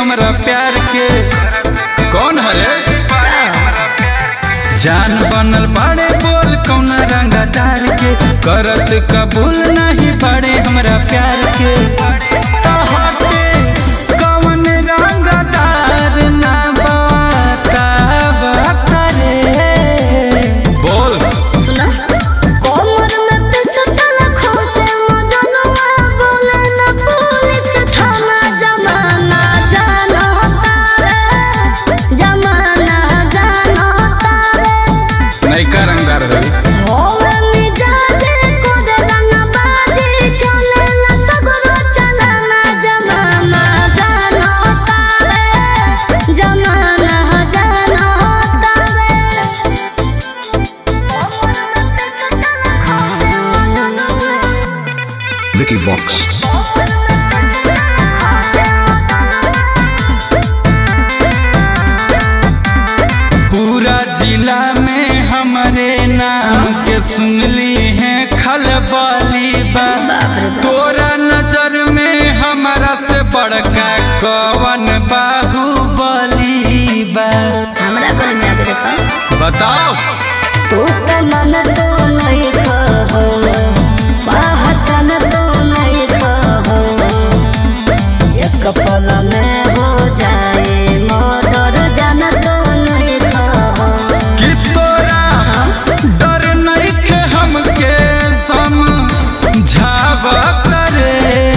हमरा प्यार के कौन हरे जान बनल बाड़े बोल कौन रंगदार के करत कबूल नहीं बाड़े हमरा प्यार के तहके कौन रंगदार ना बता बता रे बोल सुना कोमर में पिसटल खोसे मदनवा बोले न पुलिस थाना जमाना जानो तारे जमाना जानो तारे नैका रंगदार रही होवे मिजाजे कोदे रंगबाजी चले न सगरो चलना जमाना जानो तारे जमाना जानो तारे Vicky Vox. पूरा जिला में हमारे नाम के सुनली है खलबली बा तोरा नजर में हमारा से बड़का कवन बाहुबली बा हमरा घर में आके देखो बताओ तू तो मन तो नहीं कहो पहचान तो नहीं कहो एक पल में हो जाए मर्डर जान तो नहीं कहो कि तोरा डर नहीं के हमके समझावत रे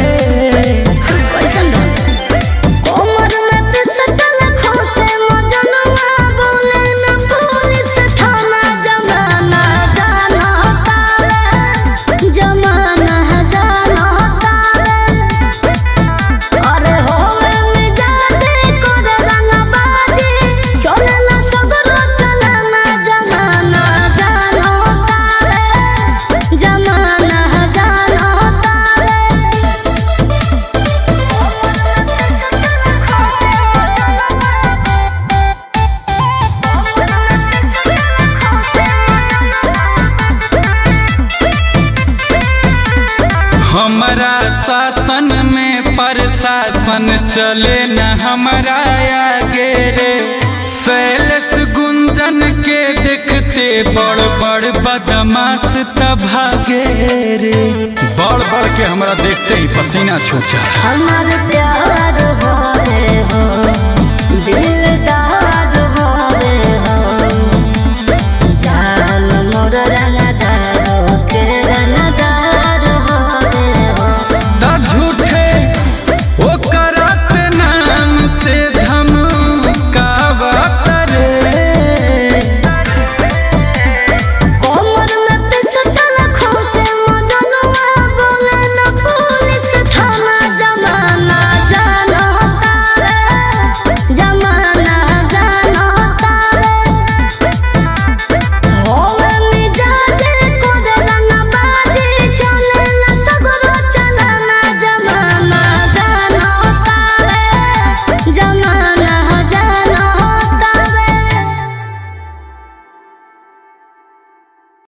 कैसन कोमर में पिसटल खोसे मजनवा बोले न पुलिस थाना जमाना जानो तारे जमाना जानो तारे अरे होवे मिजाजे कोरे रंगबाजी चलेला सगरो चलना जमाना जानो तारे जमाना जानो तारे हमारा शासन में प्रशासन चले न हमारा आगे रे शैलेश गुंजन के देखते बड़ बड़ बदमाश तभागे रे बड़ बड़ के हमरा देखते ही पसीना छूट जा हमार प्यार हो रे हो